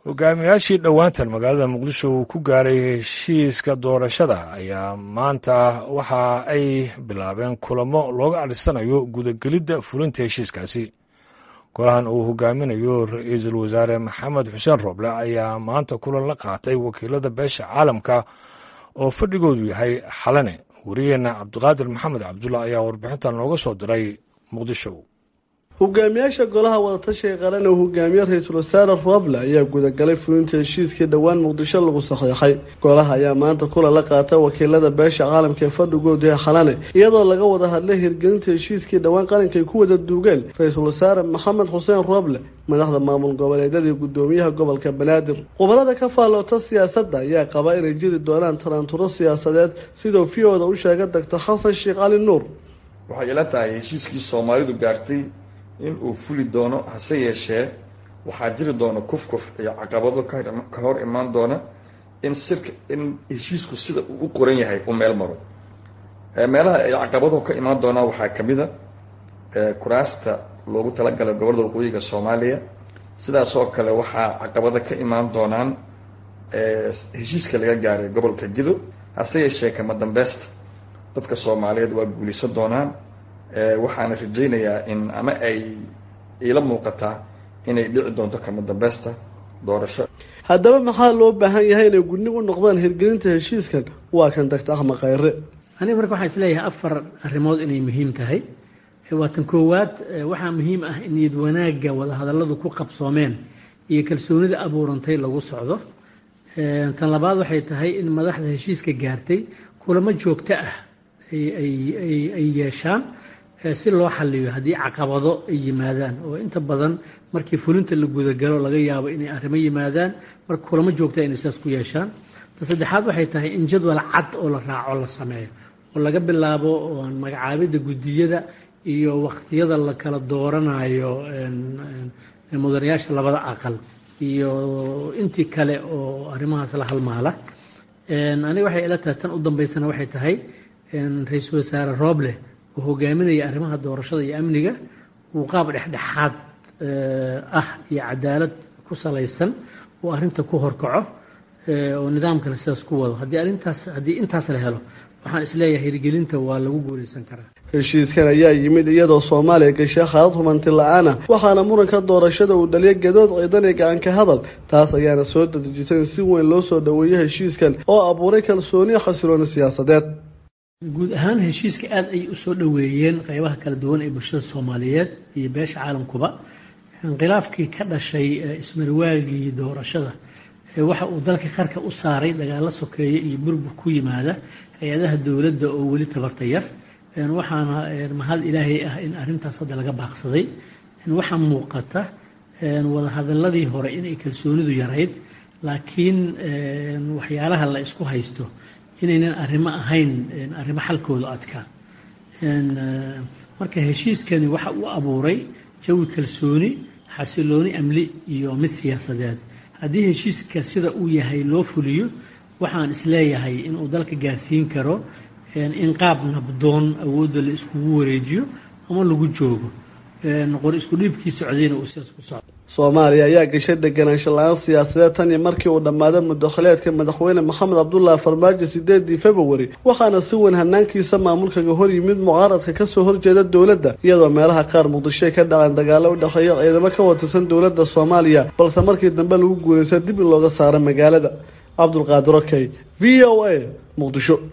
hogaamiyaashii dhowaantan magaalada muqdisho uu ku gaaray heshiiska doorashada ayaa maanta waxa ay bilaabeen kulamo looga adhisanayo gudagelidda fulinta heshiiskaasi golahan uu hogaaminayo ra-iisul wasaare maxamed xuseen rooble ayaa maanta kulan la qaatay wakiilada beesha caalamka oo fadhigoodu yahay xalane wariyeenna cabdiqaadir maxamed cabdulla ayaa warbixintan nooga soo diray muqdisho hogaamiyaasha golaha wadatashiga qaran uu hogaamiye ra-iisul wasaare roble ayaa gudagalay fulinta heshiiskii dhowaan muqdisho lagu saxiixay golaha ayaa maanta kulan la qaata wakiilada beesha caalamka ee fadhigoodu ee xalane iyadoo laga wada hadlay hirgelinta heshiiskii dhowaan qaranka ay ku wada duugeen ra-iisul wasaare maxamed xuseen roble madaxda maamul goboleedyadii gudoomiyaha gobolka banaadir khubarada ka faalloota siyaasadda ayaa qaba inay jiri doonaan taraanturo siyaasadeed siduu fiyooda u sheegay doctor xasan sheekh cali nuur waxay ila tahay heshiiskii soomaalidu gaartay in uu fuli doono hase yeeshee waxaa jiri doona kufkuf iyo caqabado ka hor imaan doona in sirka in heshiisku sida uu u qoran yahay u meel maro meelaha ay caqabado ka imaan doonaan waxaa kamid a kuraasta loogu talagalay gobolada waqooyiga soomaaliya sidaas oo kale waxaa caqabado ka imaan doonaan heshiiska laga gaaray gobolka gido hase yeeshee kama dambeysta dadka soomaaliyeed waa guulaysan doonaan waxaana rajaynayaa in ama ay iila muuqataa inay dhici doonto kama dambeysta doorasho haddaba maxaa loo baahan yahay inay gudnig u noqdaan hirgelinta heshiiskan waa kan doctor axmed khayre aniga marka waxaan isleeyahay afar arrimood inay muhiim tahay waa tan koowaad waxaa muhiim ah in niyad wanaagga wadahadalladu ku qabsoomeen iyo kalsoonida abuurantay lagu socdo tan labaad waxay tahay in madaxda heshiiska gaartay kulamo joogto ah ay yeeshaan si loo xaliyo haddii caqabado ay yimaadaan oo inta badan markii fulinta la gudagalo laga yaabo inay arrimo yimaadaan marka kulamo joogta inay sidaas ku yeeshaan ta saddexaad waxay tahay in jadwal cad oo la raaco la sameeyo oo laga bilaabo magacaabidda guddiyada iyo waqtiyada la kala dooranayo mudanayaasha labada aqal iyo intii kale oo arrimahaas la halmaala aniga waxay ila tahay tan u dambeysana waxay tahay ra-iisul wasaare rooble oo hogaaminaya arrimaha doorashada iyo amniga uu qaab dhexdhexaad ah iyo cadaalad ku salaysan uu arrinta ku horkaco oo nidaamkana sidaas ku wado haddii arrintaas haddii intaas la helo waxaan isleeyahay hirgelinta waa lagu guulaysan karaa heshiiskan ayaa yimid iyadoo soomaaliya gashay khaalad humanti la-aan ah waxaana muranka doorashada uu dhaliyay gadood ciidan iyo gacanka hadal taas ayaana soo dadejisay in si weyn loo soo dhoweeyo heshiiskan oo abuuray kalsooniya xasilooni siyaasadeed guud ahaan heshiiska aada ay usoo dhoweeyeen qeybaha kala duwan ee bulshada soomaaliyeed iyo beesha caalamkuba khilaafkii ka dhashay ismarwaagii doorashada waxa uu dalka qarka u saaray dagaalo sokeeye iyo burbur ku yimaada hay-adaha dowladda oo weli tabarta yar waxaana mahad ilaahay ah in arrintaas hadda laga baaqsaday waxaa muuqata wadahadaladii hore inay kalsoonidu yarayd laakiin waxyaalaha la isku haysto inaynan arrimo ahayn arrimo xalkooda adkaa marka heshiiskani waxa uu abuuray jawi kalsooni xasilooni amni iyo mid siyaasadeed haddii heshiiska sida uu yahay loo fuliyo waxaan isleeyahay inuu dalka gaarsiin karo in qaab nabdoon awoodda la iskugu wareejiyo ama lagu joogo qor isku dhiibkii socdayna uu sidaas ku socdo soomaaliya ayaa gashay deganaansho la-aan siyaasadeed tan iyo markii uu dhammaaday mudakhileedka madaxweyne maxamed cabdullaahi farmaajo sideedii februari waxaana si weyn hanaankiisa maamulkaga hor yimid mucaaradka kasoo horjeeda dowladda iyadoo meelaha qaar muqdishoy ka dhaceen dagaalo u dhexeeya ciidamo ka watirsan dowladda soomaaliya balse markii dambe lagu guulaysta dib in looga saaro magaalada cabdulqaadir okey v o a muqdisho